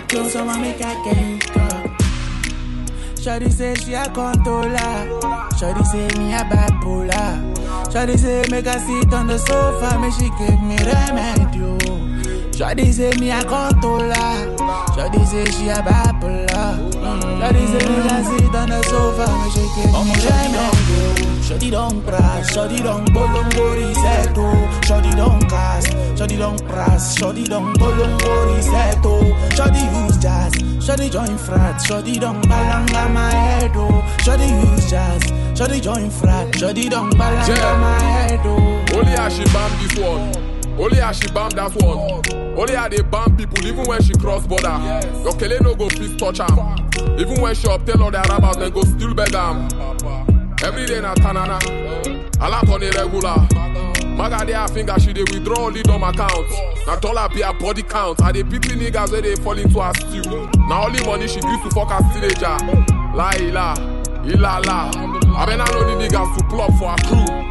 Kill someone make I get up. Shawty say she a controller. Shawty say me a bipolar. Shawty say make I sit on the sofa, make she give me remedy. oh. Shawty say me a controller. Shawty say she a bipolar. Shawty say make I sit on the sofa, make she give me remedy. oh. Shawty don't crash, shawty don't bolongo resetto. Shawty don't cast, shawty don't crash, shawty don't bolongo resetto. Shawty use jazz, shawty join frat, shawty don't balanga my head oh. Shawty use jazz, shawty join frat, shawty don't balanga Yeah. my head oh. Only how she bam this one. Only how she bam that one. Only how they bam people even when she cross border. Your kele no go fit touch am. Even when she obtain all their rabbits, then go still beg am. Every day na tanana. A lot on the regular. Maga dey her finger, she dey withdraw only dumb account. Na dollar be her body count. I dey pity niggas where they fall into her stew. Na only money she use to fuck her teenager. La ila, ila la. I been no need niggas to pull up for her crew.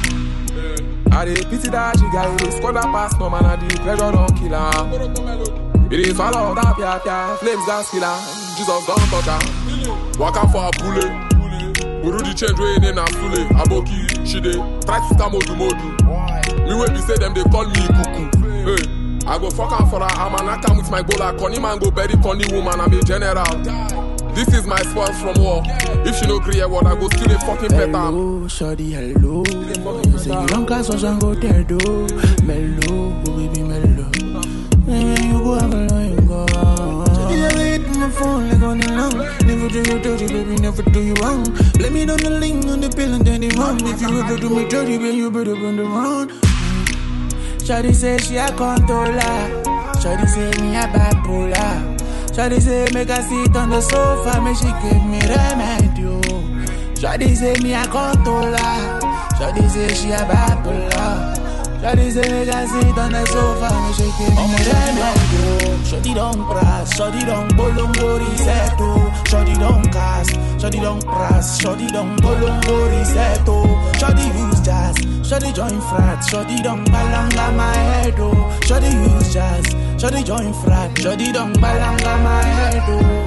I dey pity that she got it, squad that pass no man, and the pressure don't kill her. It is all of that pia pia, flames gas killer. Jesus don't touch her. Waka for a bullet. Uru the change wey name na Sule, Aboki, she dey try to scam Odu Modu. Me wey be say them dey call me Kuku. Hey, I go fuck am for her, I'm an akam with my bola. Conny man go bury Conny woman, I'm a general. This is my spoils from war. If she no gree hear word, I go still a fucking pet am. Hello, shawty, hello. You say you don't cast us and go there, do. Mellow, oh baby, mellow. When you go, I'm alone, you go. Shawty, I wait on my phone like on the long. Never do you dirty, baby, never do you wrong. Blame it on the link, on the pill, and then the wrong. If you ever do me dirty, baby, you better bend around. Shawty say she a controller. Shawty say me a bipolar. Shawty say make her sit on the sofa, make she give me remedy. oh. Shawty say me a controller. Shawty say she a bipolar. Shawty say make her sit on the sofa, make she give me remedy. oh. Shawty don't crash, shawty don't bolongo reset. oh. Shawty don't cast, shawty don't crash, shawty don't bolongo reset. oh. Shawty use jazz, shawty join frat, shawty don't balanga my head. oh. Shawty use jazz, shawty join frat, shawty don't balanga my head. oh.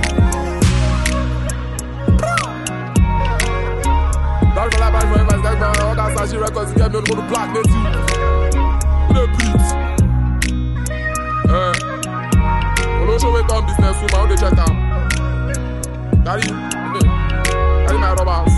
Bad for life, bad for advice, guys, man. All that sashi records, get me on the black native. The beats. Eh. Olo show wait on business woman, how they check am. Carry, carry my rubbers.